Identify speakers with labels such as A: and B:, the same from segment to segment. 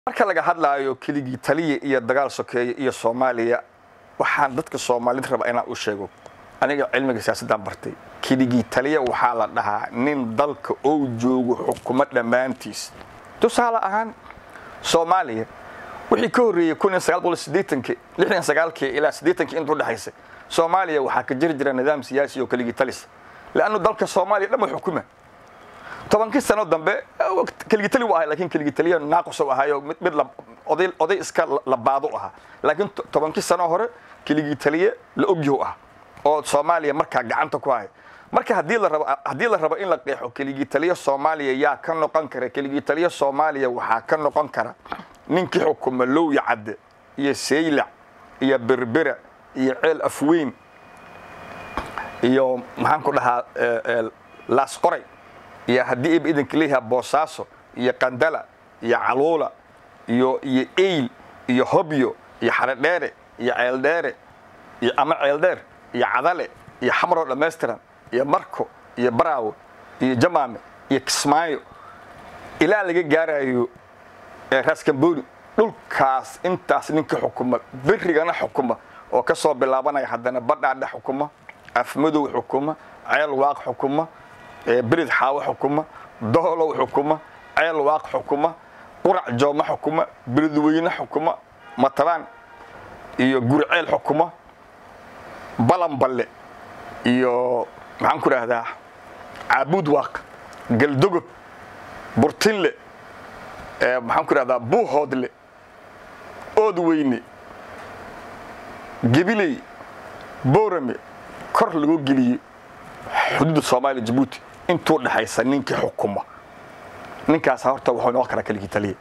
A: marka laga hadlaayo keligii taliya iyo dagaal sokeeye iyo soomaaliya waxaan dadka soomaalida raba inaan u sheego aniga cilmiga siyaasaddan bartay keligii taliya waxaa la dhahaa nin dalka oo joogo xukumo dhammaantiis tusaale ahaan soomaaliya wixii ka horreeyey ilaa ieetankii intuu dhexaysay soomaaliya waxaa ka jiri jira nidaam siyaasi oo keligii talis leannu dalka soomaaliya dhan wa xukuma tobankii sano dambe keligitali u ahay lakin keligitaliya naaqus u ahayo mid oday iska labaado ahaa laakiin tobankii sano hore keligitaliye la ogyahu ah oo soomaaliya markaa gacanta ku haya marka haddii la rabo in la qeexo keligitaliya soomaaliya yaa ka noqon kara keligitaliya soomaaliya waxaa ka noqon kara ninkii xukuma lowya cadde iyo saylac iyo berbera iyo ceel afweyn iyo maxaan ku dhahaa laasqoray iyo haddii iba idanka leeyaha boosaaso iyo qandala iyo caluula iyo iyo eyl iyo hobyo iyo xaredheere iyo ceeldheere iyo ama ceeldheer iyo cadale iyo xamroo dhammaystiran iyo marko iyo baraawo iyo jamaame iyo kismaayo ilaa laga gaarayo raskamboni dhulkaas intaas ninka xukuma berigana xukuma oo ka soo bilaabanaya haddana badhaadhe xukuma afmadow xukuma ceel waaq xukuma berid xaawo xukuma doolow xukuma ceel waaq xukuma qurac jooma xukuma beridweyne xukuma matabaan iyo guriceel xukuma balanballe iyo maxaan ku idhaahdaa caabuud waaq galdogob burtinle maxaan ku idhahdaa buuhoodle oodweyne gebiley boorame kor lagu geliyey xuduudda soomaaliya jabuuti intuu dhexaysa ninkii xukuma ninkaas horta wuxuu noqon karaa keligii taliya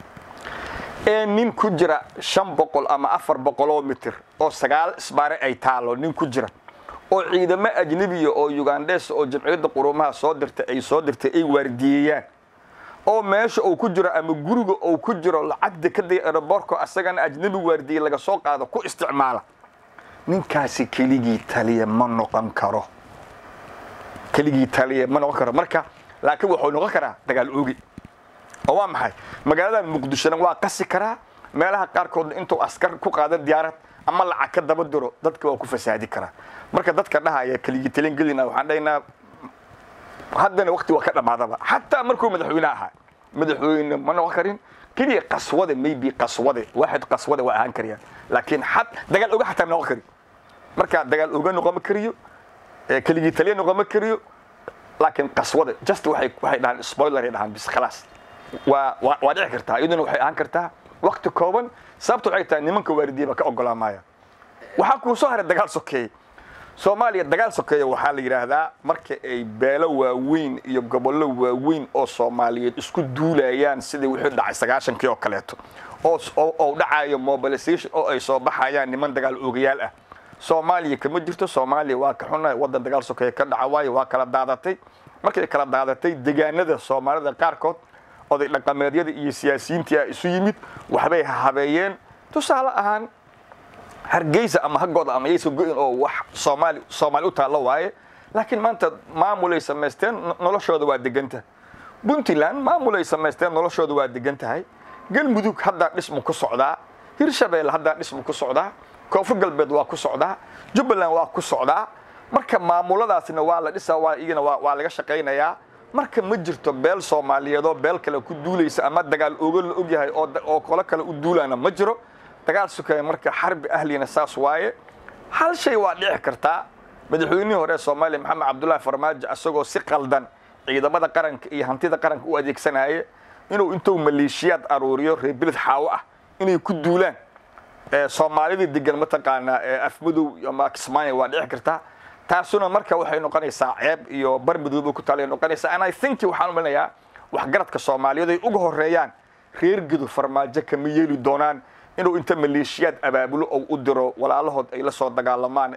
A: ee nin ku jira shan boqol ama afar boqoloo mitir oo sagaal isbaare ay taalo nin ku jira oo ciidamo ajnebiya oo ugandhes oo jamciyadda quruumaha soo dirtay ay soo dirtay ay waardiyeeyaan oo meesha uu ku jiro ama guriga uu ku jiro lacagda ka day aeroborko asagana ajnebi waardiyey laga soo qaado ku isticmaala ninkaasi keligii taliya ma noqon karo keligii taliya ma noqon karo marka laakiin wuxuu noqon karaa dagaal oogi oo waa maxay magaalada muqdishona waa qasi karaa meelaha qaarkoodna intuu askar ku qaada diyaarad ama lacag ka daba diro dadka waa ku fasaadi karaa marka dadka dhahaya keligii taliyan gelina waxaan dhahaynaa haddana wakti waa ka dhammaadaba xataa markuu madaxweyne ahaa madaxweyne ma noqon karin keliya qaswade maybe qaswade waaxid qaswade waa ahaan karayaan laakiin xad dagaal oga xataa noqon kari marka dagaal oga noqon kariyo keligii taliya noqon kariyo laakiin qaswade just waxay waxay dhahaan spoiler ay dhahaan bis khalaas waa waa dhici kartaa iyaduna waxay ahaan kartaa wakti kooban sababta waxay tahay nimanka waaridiya baa ka ogolaamaya waxaa kuu soo haray dagaal sokeeye soomaaliya dagaal sokeeya waxaa la yidhaahdaa marka ay beelo waaweyn iyo gobollo waaweyn oo soomaaliyeed isku duulayaan sidii wixii dhacay sagaashankii oo kaleeto oo dhacayo mobilization oo ay soo baxayaan niman dagaal oogayaal ah soomaaliya kama jirto soomaaliya waa ka xunnahay waddan dagaal sokeeya ka dhaca waayo waa kala daadatay markay kala daadatay deegaanada soomaalida qaarkood oday dhaqameedyada iyo siyaasiyiintii a isu yimid waxbay habeeyeen tusaale ahaan hargeysa ama haggooda ama yaysa go-in oo wax soomaali soomaali u taallo waaye laakiin maanta maamulay samaysteen noloshooda waa deganta puntland maamulay samaysteen noloshooda waa degan tahay galmudug haddaa dhismu ku socdaa hirshabeelle haddaa dhismu ku socdaa koonfur galbeed waa ku socdaa jubbaland waa ku socdaa marka maamuladaasna waa la dhisaa waa iyagana waa laga shaqaynayaa marka ma jirto beel soomaaliyeedoo beel kale ku duulaysa ama dagaal ogo la ogyahay oo qolo kale u duulaana ma jiro dagaal sukeeye marka xarbi ahlina saas waaye hal shay waa dhici kartaa madaxweynihii hore soomaaliya maxamed cabdullaahi farmaajo isagoo si qaldan ciidamada qaranka iyo hantida qaranka u adeegsanaaye inuu intuu maleeshiyaad aruuriyo reer beled xaawo ah inay ku duulaan soomaalida degan mataqaanaa afmadow ama kismaayo waa dhici kartaa taasuna marka waxay noqonaysaa ceeb iyo bar madooba ku taala noqonaysaa and i think waxaan umanayaa waxgaradka soomaaliyeed ay uga horeeyaan reer gedo farmaajo kama yeeli doonaan inuu inta maleeshiyaad abaabulo oo u diro walaalahood ay la soo dagaalamaan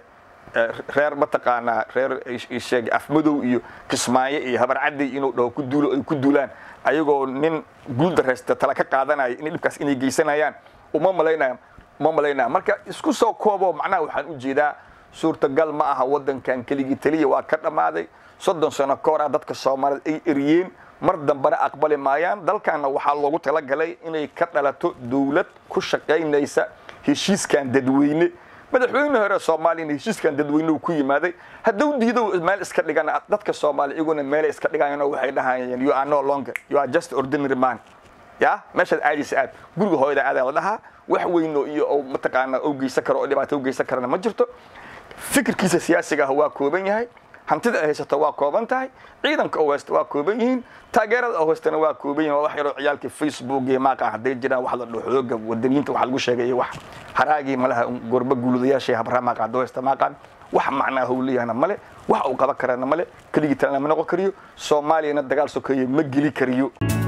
A: reer mataqaanaa reer sheegay afmadow iyo kismaayo iyo habarcadday inuu dhaho ku duulo ay ku duulaan ayagoo nin guuldaraysta tala ka qaadanaya in dhibkaas inay geysanayaan uma malaynaya uma malaynaya marka isku soo koobo macnaha waxaan u jeedaa suurtagal ma aha waddankan keligii taliya waa ka dhammaaday soddon sano ka hor ah dadka soomaalida ay eriyeen mar dambena aqbali maayaan dalkanna waxaa loogu talagalay inay ka dhalato dowlad ku shaqaynaysa heshiiskan dadweyne madaxweyne hore soomaaliyana heshiiskan dadweyne uu ku yimaaday hadduu diido meel iska dhigana dadka soomaali iyaguna meelay iska dhigayaan oo waxay dhahayeen you are no longer you are just ordinary man ya meeshaad aadaysa aad guriga hooyada aadaa la dhahaa wax weyno iyo oo mataqaana oo geysan karo oo dhibaato u geysan karana ma jirto fikirkiisa siyaasiga ah waa kooban yahay hantida ay haysato waa kooban tahay ciidanka oo haysta waa kooban yihiin taageerada oo haystana waa kooban yihin waa wax yaroo ciyaalkii facebook iyo maaqa hadday jiraan wax la dhaho xooga wadaniyiinta waxa lagu sheegay iyo wax haraagii malaha gorba guuladayaashay habraa maaqa haddoo haysta maaqaan wax macnaa howliyahna male wax uu qaban karana male keligii talena ma noqon kariyo soomaaliyana dagaal sokeeye ma geli kariyo